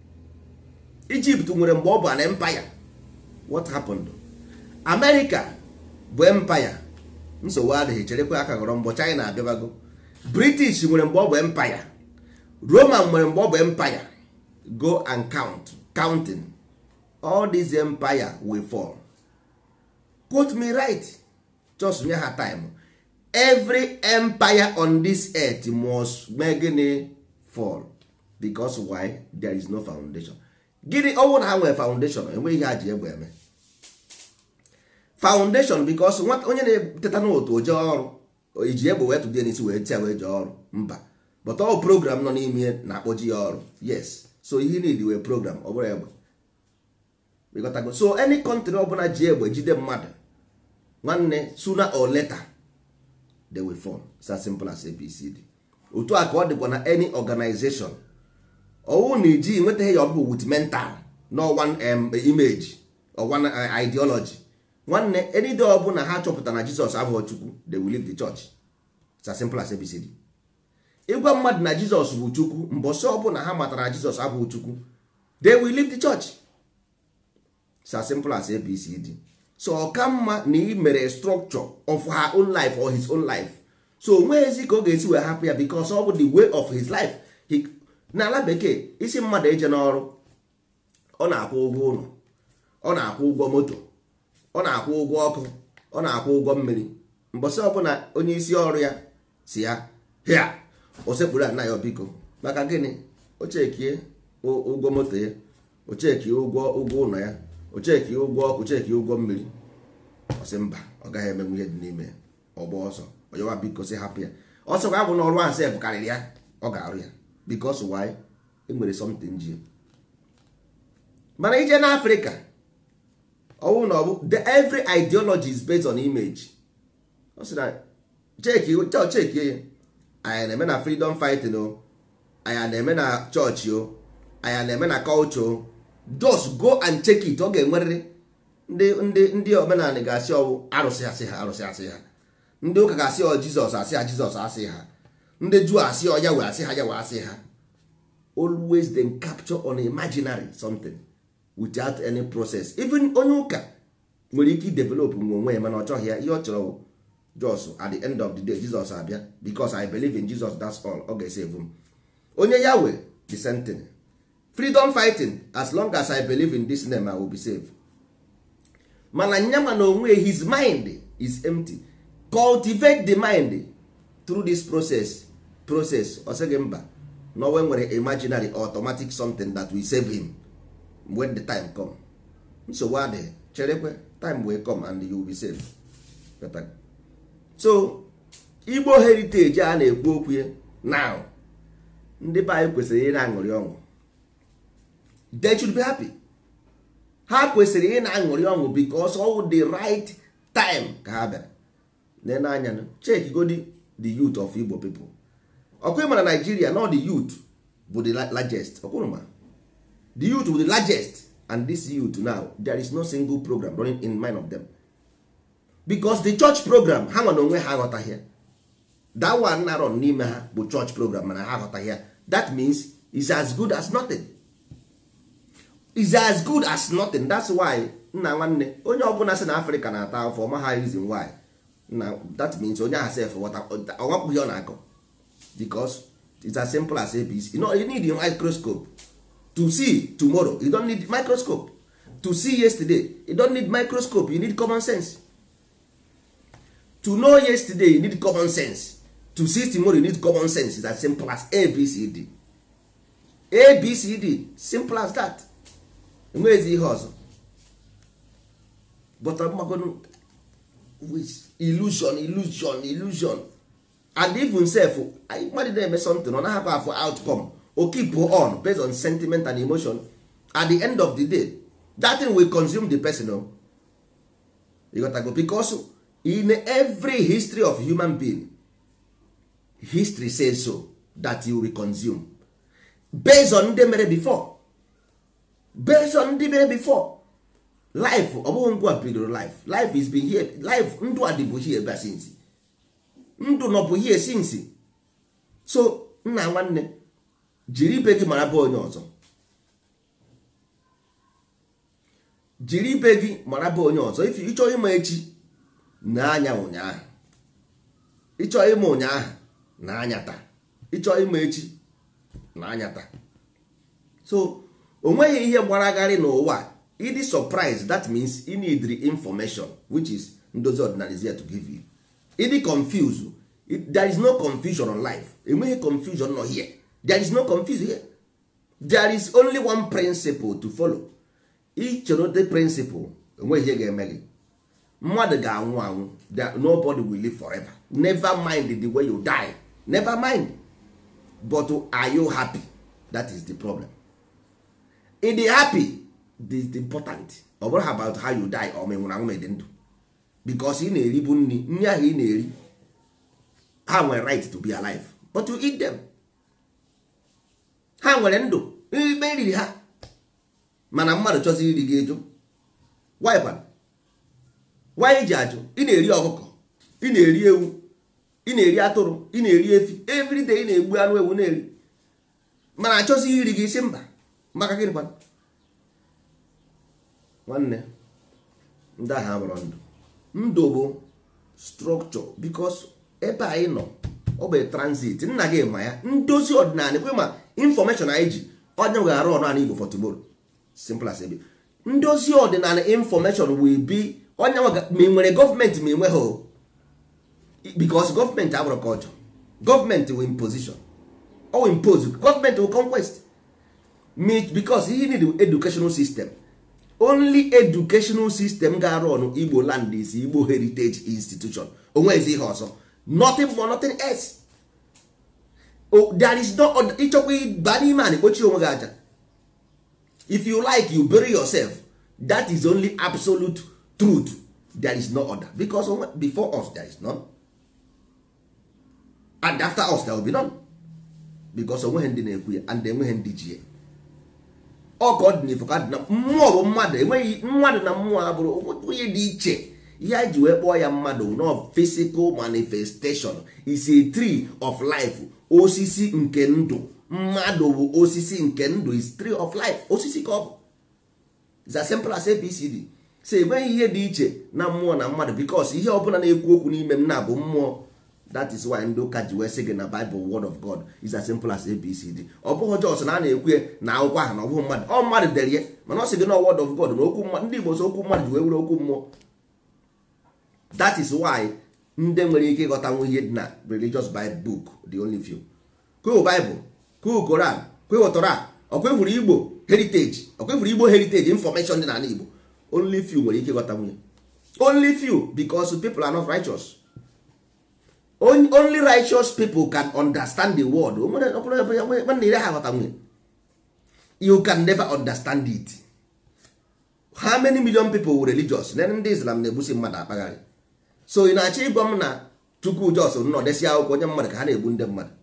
Egypt nwere mgbe ọ bụ an empire what happened America bụ empire nsogbu adịghị cherekwa aka ghọrọ mbọ China abịabago British nwere mgbe ọ bụ empire Roman nwere mgbe ọ bụ empire go and count counting all these empire will fall quote me right just nye ha time every empire on this earth must mee gịnị fall because why there is no foundation gịnị ọnwụ na ha nwere foundation enweghị ihe ha ji egbe eme foundation because onye na-eteta n'otu oje ọrụ iji egbe wee tụdie n'isi wee tia wee jee ọrụ mba but ọ program nọ n'ime na-akpọji ya ọrụ yes so ihe need wee program ọ bụrụ egbe ịghọtago so any country ọbụla ji egbe jide mmadụ nwanne sooner or later they will fall it's as simple as abcd otu a ka ọ dịkwa na any organization ọwụ na iji nwetaghị ya ọbụ with mental no one um, image or one uh, ideology nwanne anyday ọbụla ha chọpụtara na jizọs abụghị chukwu they will leave the church it's as simple as abcd ịgwa mmadụ na jizọs bụ chukwu mbọsị ọbụla ha matara na jizọs abụghị chukwu they will leave the church it's as simple as abcd so ọka mma na ị mere structure of her own life or his own life so onweghịzi ka ọ ga-esi wee hapụ ya because ọ bụ the way of his life n'ala bekee isi mmadụ eje n'ọrụ ọ na-akwụ ụgwọ ụlọ ọ na-akwụ ụgwọ moto ọ na-akwụ ụgwọ ọkụ ọ na-akwụ ụgwọ mmiri mbọsị ọbụla onye isi ọrụ ya si ya hia o sekpuru ana ya biko maka gịnị o chekie ụgwọ moto ya o chekie ụgwọ ụgwọ ụlọ ya o chekie ụgwọ ọkụ chekie ụgwọ mmiri ọ sị mba ọ gaghị emenwu ihe dị n'ime ya ọgba ọsọ ọjọwa biko si hapụ ya ọsọ ga abụ n'ọrụ ahụ sef karịrị ya ọ ga-arụ ya because why e nwere something ji mana ije n'afrịka ọwụ na ọbụ the every ideology is based on image ọ sị na cheki cheki ya anyị na-eme na freedom fighting o anyị na-eme na chọọchị o anyị na-eme na culture o just go and check it ọ ga-enwerịrị ndị ndị ndị omenala ga-asị ọwụ arụsị asị ha arụsị asị ha ndị ụka ga-asị ọ jizọs asị ha jizọs asị ha ndị juu asị ọ yawe asị ha yawe asị ha always then capture on imaginary something without any process even onye ụka nwere ike develop nwe onwe ya mana ọ chọghị ya ihe ọ chọrọ jos at the end of the day jizọs abịa because i believe in jesus that's all ọ ga-esave m onye yawe the same thing freedom fighting as long as i believe in this name i will be saved mana nyama na onwe his mind is empty cultivate the mind through this process process ọ sịghị mba na onwe nwere imaginary automatic something that will save him when the time come nsogbu adịghị cherekwe time will come and you will be saved so igbo heritage a na-ekwu okwu ya now ndị be anyị kwesịrị ị na-aṅụrị ọṅụ they should be happy ha kwesịrị ị na-aṅụrị ọṅụ because all the right time ka ha bịara nene anya check godi the youth of igbo people ọkụ ịma na Nigeria no the youth bụ the largest ọkwụrụma the youth bụ the largest and this youth now there is no single program running in mind of them because the church program ha nwa na onwe ha aghọtaghị ya that one na run n'ime ha bụ church program mana ha aghọtaghị ya that means is as good as nothing is as good as nothing that's why nna nwanne onye ọbụla si na afrịka na-ata afọ ọma ha reason why na that means onye ahụ sef ọnwapụghị ọ na-akọ because it's as simple as abc you, know, you need a microscope to see tomorrow you don't need microscope to see yesterday you don't need microscope you need common sense to know yesterday you need common sense to see tomorrow you need common sense it's as simple as abcd abcd simple as that enweghịzi ihe ọzọ but mmagono illusion illusion illusion and even self mmadụ na-eme something ọ naghị afọ outcome o keep on based on sentiment and emotion at the end of the day that thing will consume the person o you got to go because in every history of human being history says so that you will consume based on ndị mere before based on ndị mere before life ọ bụghị ngwa bidoro life life is been here life ndụ a dịbụ here ebe since ndụ nọbụ here since so nna nwanne jiri ibe gị mara bụ onye ọzọ jiri ibe gị mara bụ onye ọzọ ife ịchọ ịma echi na anya ụnyaahụ ịchọ ịma ụnyaahụ na anya taa ịchọ ịma echi na anya taa so o nweghị ihe gbaragharị n'ụwa ịdị surprise that means you need the information which is ndozi ọdịnala is here to give you ịdị confuse there is no confusion on life enweghị confusion nọ here there is no confusion here there is only one principle to follow ichoro the principle enweghị ihe ga-eme gị mmadụ ga-anwụ anwụ nobody will live forever never mind the way you die never mind but are you happy that is the problem ị dị happy this is important ọ bụrụ about how you die or ma nwụrụ anwụ ma dị ndụ because ị na-eribu nri nri ahụ ị na-eri ha nwere right to be alive but you eat them ha nwere ndụ ime eriri ha mana mmadụ chọzi iri gị eju why kwana why ji ajụ ị na-eri ọkụkọ ị na-eri ewu ị na-eri atụrụ ị na-eri efi everyday ị na-egbu anụ ewu na-eri mana achọzi iri gị isi mba maka gịnị kwana nwanne ndị ahụ amụrụ ndụ ndụ bụ structure because ebe anyị nọ ọ bụ transit nna gị ma ya ndozi ọdịnala kwe ma information anyị ji onye ga-arụ ọrụ anyị Igbo for tomorrow simple as ebe ndozi ọdịnala information will be onye ma ị nwere gọọmenti ma ị nweghị because gọọmenti abụrụ culture gọọmenti will imposition or impose gọọmenti will conquest because he need educational system only educational system ga-arụ ọnụ igbo land is igbo heritage institution onwezi ihe ọzọ nothing more nothing else oh, there is no ịchọkwa ịba n'ime a na-ekpochi onwe gị aja if you like you bury yourself that is only absolute truth there is no other because before us there is none and after us there will be none because onweghị ndị na-ekwu ya and enweghị ndị ji ya ọ ka ọ dị n'ifo ka dị na mmụọ bụ mmadụ enweghị mmadụ na mmụọ abụrụ onye dị iche ihe anyị ji wee kpọọ ya mmadụ no physical manifestation is a tree of life osisi nke ndụ mmadụ bụ osisi nke ndụ is tree of life osisi ka ọ bụ is as simple as abcd so enweghị ihe dị iche na mmụọ na mmadụ because ihe ọbụla na-ekwu okwu n'ime m na-abụ mmụọ that is why ndị ụka ji wee sị gị na bible word of god is as simple as abcd ọ bụghị jos na a na-ekwu ya na akwụkwọ ahụ na ọ bụghị mmadụ ọ mmadụ dere ya mana ọ sị gị na word of god na okwu mmadụ ndị igbo so okwu mmadụ ji wee were okwu mmụọ that is why ndị nwere ike ịghọtanwu ihe dị na religious bible book the only few kweo bible kweo koran kweo tora ọkwefuru igbo heritage ọkwefuru igbo heritage information dị n'ala igbo only few nwere ike ịghọtanwu ya only few because people are not righteous only righteous people can understand the word nwanne ire ha aghọtanwu ya you can never understand it how many million people were religious na ndị islam na-egbusi mmadụ akpagharị so ị na-achọ ịgwa m na chukwu jos nọ desi akwụkwọ onye mmadụ ka ha na-egbu ndị mmadụ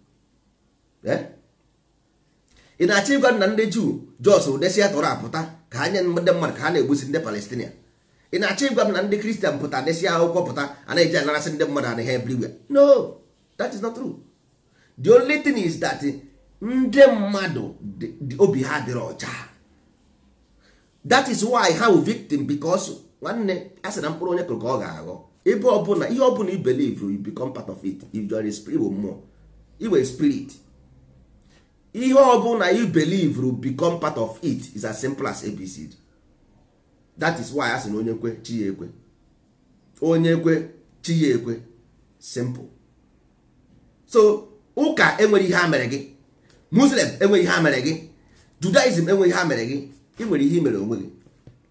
ị na-achọ ịgwa m na ndị juu jos desi tọrọ apụta ka ha nye ndị mmadụ ka ha na-egbusi ndị palestinia ị na-achọ ịgwa m na ndị kristian pụta desi akwụkwọ pụta a na-eji anarasị ndị mmadụ anaghị everywhere no that is not true the only thing is that ndị mmadụ obi ha dịrị ọcha that is why ha wụ victim because nwanne a sị na mkpụrụ onye kụrụ ka ọ ga-aghọ ebe ọbụla ihe ọbụla i believe you become part of it if you are a spirit mmụọ iwe spirit ihe ọbụla you believe you become part of it is as simple as abcd that is why a sị na onye kwe chi ya ekwe onye kwe chi ya ekwe simple so ụka enwere ihe ha mere gị muslim enweghị ihe ha mere gị judaism enweghị ihe ha mere gị ị nwere ihe i mere onwe gị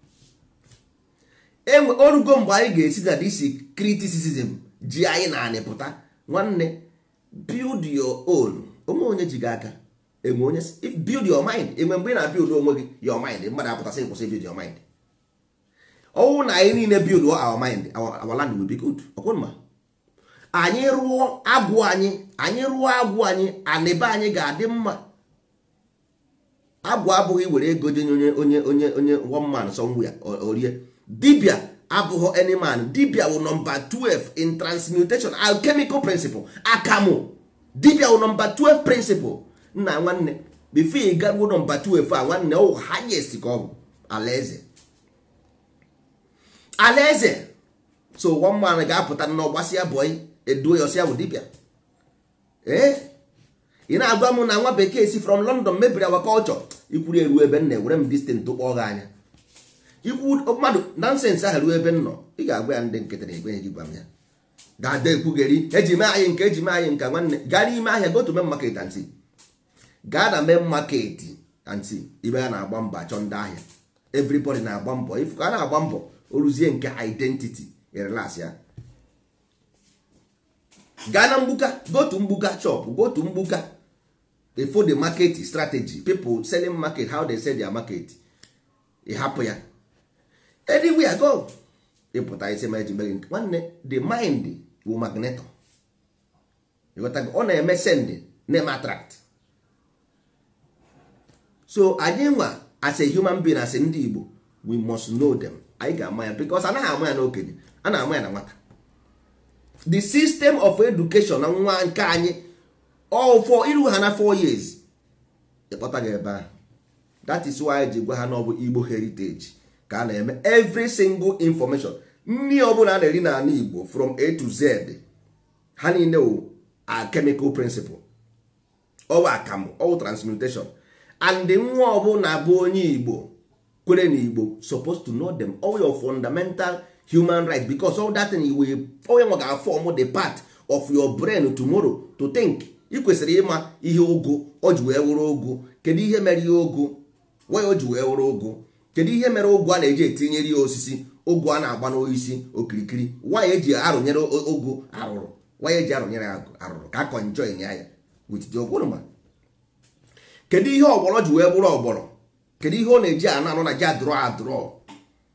enwe orugo mgbe anyị ga-esi na disi criticism ji anyị na anị pụta nwanne build your own onwe onye ji gị aka enwe onye if build your mind enwe mgbe ị na build onwe gị your mind mmadụ apụtasị kwụsị build your mind ọnwụ na anyị niile build our mind our land will be good ọkwụnma anyị rụọ agwụ anyị anyị rụọ agwụ anyị anịbe anyị ga-adị mma agwụ abụghị were ego jenye onye onye onye onye one man somewhere orie dibia abụghị any man dibia wụ nọmba 12 in transmutation alchemical principle akamụ dibia wụ nọmba 12 principle nna nwanne before ị garuo nọmba 12 a nwanne ọ highest ka ọ bụ alaeze alaeze so one man ga-apụta n'ọgbasịa bọị eduo ya ọsịa bụ dibia ee ị na-agwa m na nwa bekee si from london mebiri awa culture ikwuru eru ebe m na-ewere m distant kpọọ gị anya ikwu mmadụ nonsens ahụ ruo ebe m nọ ị ga-agwa ya ndị nkịtị na ekwenye gị gwa m ya ga-ada ekwugheri eji mee anyị nke eji mee anyị nka nwanne gaa n'ime ahịa go to main market and see gaa na main market and see ibe ya na-agba mbọ achọ ndị ahịa everybody na-agba mbọ if a na-agba mbọ oruzie nke identity relax ya gaa na mgbuka go to mgbuka shop go to mgbuka they follow the market strategy people selling market how they sell their market ị hapụ ya anywhere go ịpụta isi ma eji megị nwanne the mind bụ magneto ịghọtago ọ na-eme send na-eme attract so anyị nwa as a human being as ndị Igbo we must know them anyị ga-ama ya because anaghị ama ya n'okenye a na-ama ya na nwata the system of education na nwa nke anyị all for iru ha na 4 years ịkpọta gị ebe ahụ that is why ji gwa ha na ọ bụ Igbo heritage ka a na-eme every single information nri ọbụla a na-eri n'ala Igbo from A to Z ha niile wụ a chemical principle ọwụ akamụ ọwụ transmutation and nwa ọbụla bụ onye Igbo kwere na Igbo supposed to know them all your fundamental human right because all that thing will onye nwa ga-afọm the part of your brain tomorrow to think ị kwesịrị ịma ihe ogo o ji wee wụrụ ogo kedu ihe mere ihe ogo why o ji wee wụrụ ogo kedu ihe mere ogo a na-eji etinyere ya osisi ogo a na-agba n'oisi okirikiri why eji arụnyere ogo arụrụ why eji arụnyere arụrụ ka akọ enjoy ya ya with the ogwụrụma kedu ihe ọgbọrọ ji wee bụrụ ọgbọrọ kedu ihe ọ na-eji anụ anụ na ji adụrọ adụrọ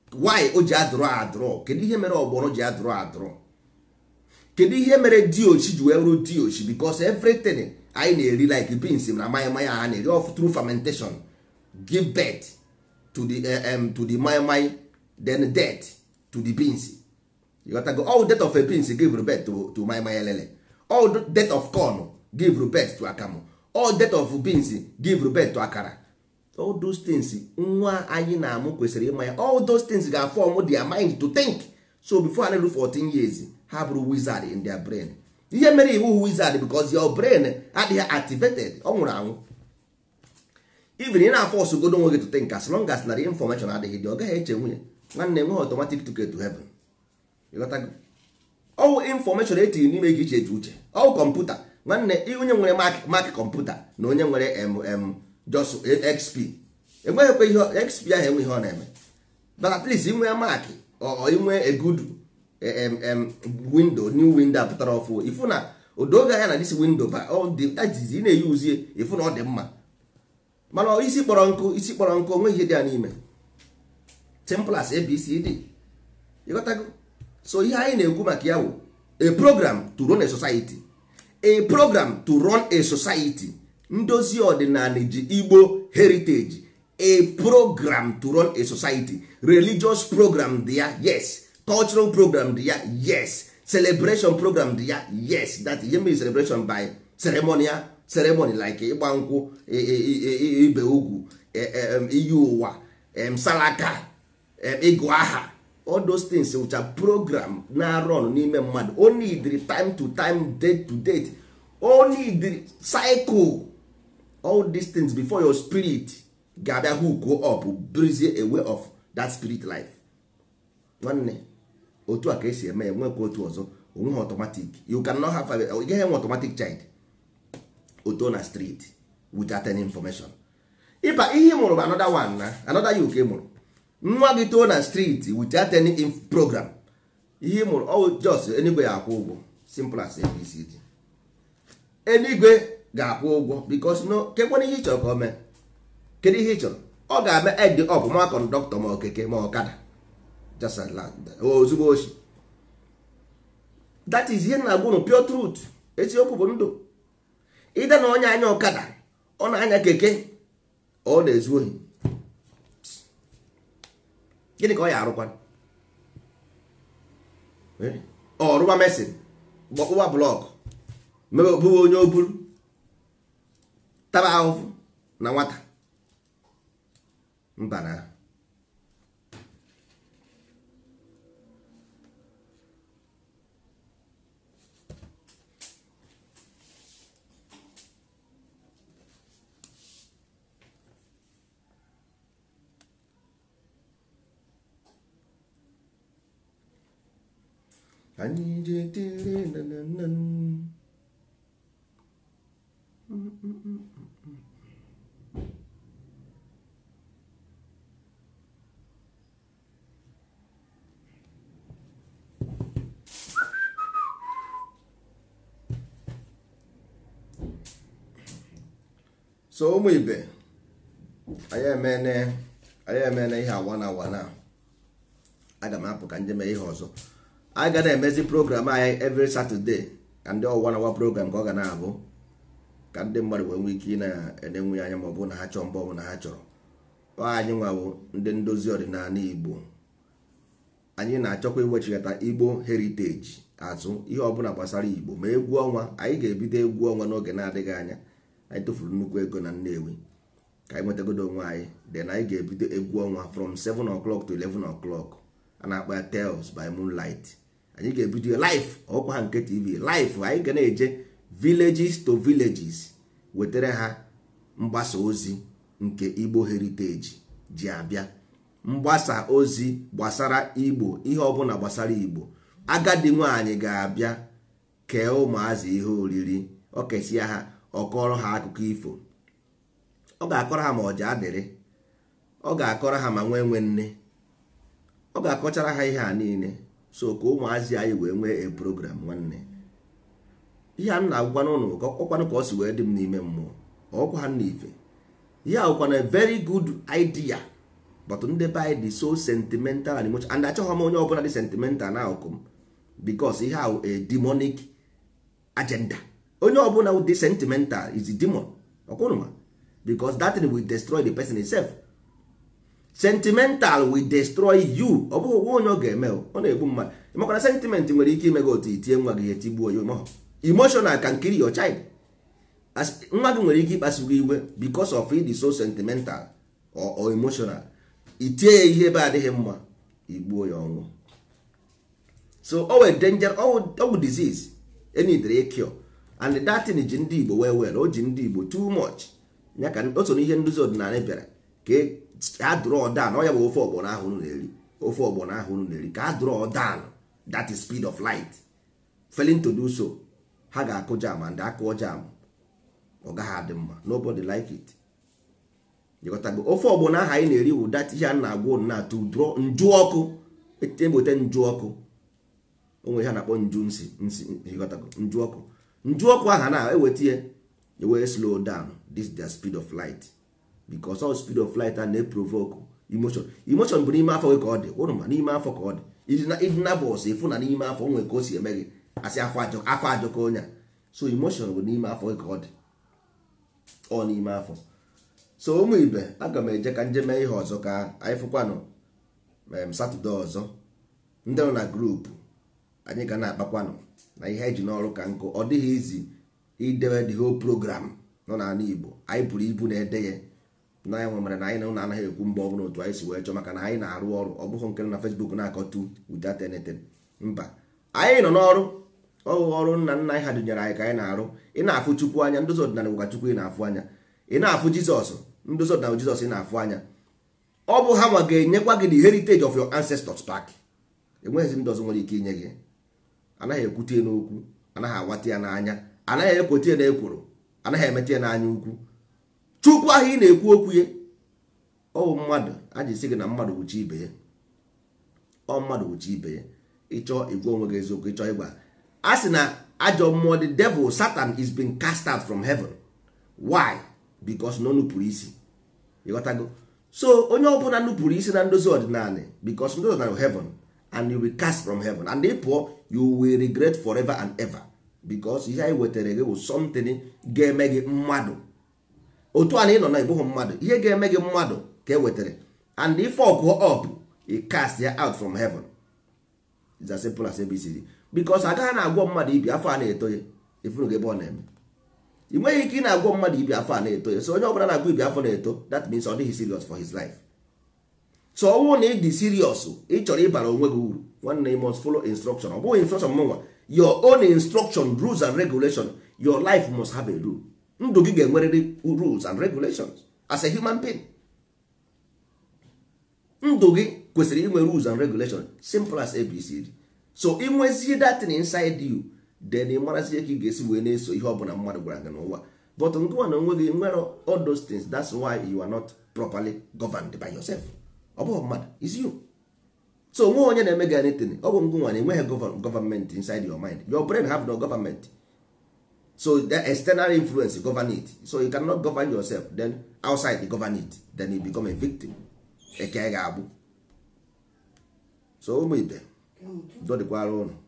why o ji adụrụ adụrụ kedu ihe mere ọgbọrọ ji adụrụ adụrụ kedu ihe mere diochi ji wee ruo diochi because everything anyị na-eri like beans na maya maya ha na-eri of through fermentation give birth to the uh, um, to the maya maya then death to the beans you got to go all death of a beans give birth to, to maya maya lele all death of corn give birth to akamu all death of beans give birth to akara all those things nwa anyị na-amụ kwesịrị ịma ya all those things ga-form their mind to think so before ha na-eru 14 years ha bụrụ wizard in their brain ihe mere iwu wizard because your brain adịghị activated ọ nwụrụ anwụ even ị na-afọ ọsụgodo onwe gị to think as long as narị information adịghị dị ọ gaghị eche nwunye nwanne nwe automatic ticket to heaven ọwụ information etiri n'ime gị iche eche uche ọwụ kọmputa nwanne onye nwere mak kọmputa na onye nwere mm just xp enweghịkwa ihe xp ahụ enwe ihe ọ na-eme but at least inwe mak inwe a good window new window apụtara ọfụ ifu na odoge anya na dis window ba ị na-eyuzie ifu na ọ dị mma mana isi kpọrọ nkụ isi kpọrọ nkụ onwe ihe dị ya n'ime simple as abcd ịghọtago so ihe anyị na-ekwu maka ya wụ a program to run a society a program to run a society ndozi ọdịnala ji igbo heritage a program to run a society religious program dị ya yes cultural program dị ya yes celebration program dị ya yes that ihe mere celebration by ceremonial ceremony like ịgba nkwụ ibe ugwu iyi ụwa salaka ịgụ aha all those things which program na-arọn n'ime mmadụ o need time to time date to date o need cycle all these things before your spirit ga-abịa hook up brizie a way of that spirit life nwanne otu a ka esi eme ya nwekwa otu ọzọ onweghị automatic you cannot have a gaghị enwe automatic child oto na street without any information ịba ihe mụrụ bụ another one na another you ka mụrụ nwa gị too na street without any program ihe mụrụ ọ just enigwe ya akwụ ụgwọ simple as abcd enigwe ga-akwụ ụgwọ because no kekwana ihe ị chọrọ ka o mee kedu ihe ị chọrọ ọ ga-eme ed up ma kọndọktọ ma okeke ma ọkada ozugbo ochi that is ihe na-agwụ nụ pure truth eziokwu bụ ndụ ịda na onye anya ọkada ọ na-anya keke ọ na-ezu ohi gịnị ka ọ ya arụkwa ọrụwa mesin gbọkpụwa blọk mebe bụwa onye oburu taba ahụhụ na nwata mba na anyị jetere nanana so ụmụ ibe anyị emene anyị emene ihe awa na awa na aga m apụ ka nje mee ihe ọzọ anyị ga na-emezi program anyị every Saturday ka ndị ọwa na awa program ka ọ ga na-abụ ka ndị mmadụ wee nwee ike ị na-enenwe anya ma ọ bụ na ha chọrọ mgbe ọbụla ha chọrọ ọ anyị nwawo ndị ndozi ọdịnala Igbo anyị na-achọkwa iwechigata Igbo heritage azụ ihe ọbụla gbasara Igbo ma egwu ọnwa anyị ga-ebido egwu ọnwa n'oge na-adịghị anya anyị tụfuru nnukwu ego na Nnewi ka anyị nwetagodo onwe anyị then anyị ga-ebido egwu ọnwa from 7 o'clock to 11 o'clock a na-akpọ ya Tales by Moonlight anyị ga-ebido live ọkwa ha nke TV live anyị ga na-eje villages to villages wetara ha mgbasa ozi nke Igbo heritage ji abịa mgbasa ozi gbasara Igbo ihe ọbụla gbasara Igbo agadi nwaanyị ga-abịa kee ụmụazị ihe oriri ọ kesịa ha ọ kọrọ ha akụkọ ifo ọ ga-akọrọ ha ma ọja adịrị ọ ga-akọrọ ha ma nwee nwe nne ọ ga-akọchara ha ihe a niile so ka ụmụazị anyị wee nwee a program nwanne ihe a m na-agwa n'ụlọ ọkwanụ ka ọ si wee dị m n'ime mmụọ ọkwa ha n'ife ihe a bụkwana very good idea but ndị be anyị dị so sentimental and emotional and achọghị m onye ọbụla dị sentimental na akụkụ m because ihe ahụ a demonic agenda onye ọbụla dị sentimental is a demon ọkwụnụma because that thing will destroy the person itself sentimental will destroy you ọ bụghị ụgwọ onye ọ ga-eme ọ na-egbu mmadụ ịmakwana sentiment nwere ike ime gị otu itie nwa gị ihe tigbuo ya mahụ emotional can kill your child nwa gị nwere ike ịkpasu gị iwe because of ịdị so sentimental or, or emotional itie ya ihe ebe adịghị mma igbuo ya ọnwụ so o were danger ọwụ disease enidere cure and that thing ji ndị igbo well well o ji ndị igbo too much ya ka o so n'ihe nduzi ọdịnala bịara ka a draw down ọ ya bụ ofe ọgbọnọ ahụ unu na-eri ofe ọgbọnọ ahụ unu na-eri ka a draw down that is speed of light failing to do so ha ga-akụ jam and akụọ jam ọ gaghị adị mma nobody like it jikọtago ofe ọgbọnọ ahụ anyị na-eri wụ dat ihe a na-agwụ na to draw nju ọkụ ebote nju ọkụ onwe ihe a na-akpọ nju nsi nsi jikọtago nju ọkụ nju ọkụ ahụ na-eweta ihe ewee slow down this their speed of light because all speed of light a na-eprovoke emotion emotion bụ n'ime afọ gị ka ọ dị ụrụ ma n'ime afọ ka ọ dị ịdị na bọs ịfụ na n'ime afọ nwere ka o si eme gị asị afọ ajọ ka onye a so emotion bụ n'ime afọ gị ka ọ dị ọ n'ime afọ so ụmụ ibe aga m eje ka nje mee ihe ọzọ ka anyị fụkwanụ satọde ọzọ ndị nọ na grupu anyị ga na-akpakwanụ na ihe eji n'ọrụ ka nkụ ọ dịghị izi idebe the whole program nọ n'ala igbo anyị buru ibu na-ede ya na ya nwere na anyị na ụlọ anaghị ekwu mgbe ọbụla otu anyị si wee chọọ maka na anyị na-arụ ọrụ ọ bụghị nke na Facebook na-akọtu without anything mba anyị nọ n'ọrụ ọrụ ọrụ nna nna anyị ha dụnyere anyị ka anyị na-arụ ị na-afụ chukwu anya ndozi ọdịnala ụka chukwu ị na-afụ anya ị na-afụ jizọs ndozi ọdịnala jizọs ị na-afụ anya ọ bụ ha nwa ga-enyekwa gị the heritage of your ancestors back enweghịzi ndị ọzọ nwere ike inye gị anaghị ekwute ya n'okwu anaghị awata ya n'anya anaghị ekwete ya na ekworo anaghị emeta ya n'anya ukwu chukwu ahụ ị na-ekwu okwu ya ọwụ mmadụ a ji sị gị na mmadụ wụchi ibe ya ọ mmadụ wụchi ibe ya ịchọọ igwe onwe gị eziokwu ịchọọ ịgwa a sị na ajọ mmụọ the devil satan is being cast out from heaven why because na o nupụrụ isi ịghọtago so onye ọbụla nupụrụ isi na ndozi ọdịnala because ndozi ọdịnala heaven and you will cast from heaven and ị pụọ you will regret forever and ever because ihe anyị wetara gị bụ something ga-eme gị mmadụ otu a na ị nọ na ịbụghị mmadụ ihe ga-eme gị mmadụ ka e wetara and if ọgụọ up i cast ya out from heaven is as simple as abcd because agaghị na-agwọ mmadụ ibi afọ a na-eto ya ifuru gị ebe ọ na-eme ị nweghị ike ị na-agwọ mmadụ ibi afọ a na-eto ya so onye ọbụla na-agwọ ibi afọ na-eto that means ọ dịghị serious for his life so ọnwụ na ị dị serious ị chọrọ ịbara onwe gị uru nwanne you must follow instruction ọ bụghị instruction mụnwa your own instruction rules and regulation your life must have a rule ndụ gị ga-enwerịrị rules and regulations as a human being ndụ gị kwesịrị inwe rules and regulations simple as abcd so inwezie datin inside you then ị marazie ka ị ga-esi wee na-eso ihe ọbụla mmadụ gwara gị n'ụwa but ngụwa na onwe gị nwere all those things that's why you are not properly governed by yourself ọ bụghị mmadụ is you so onwe onye na-eme gị anything ọ bụ ngụnwa na enweghị government inside your mind your brain have no government so the external influence govern it so you cannot govern yourself then outside you govern it then you become a victim eke ga-abụ so ụmụ ibe dọdịkwara ụnụ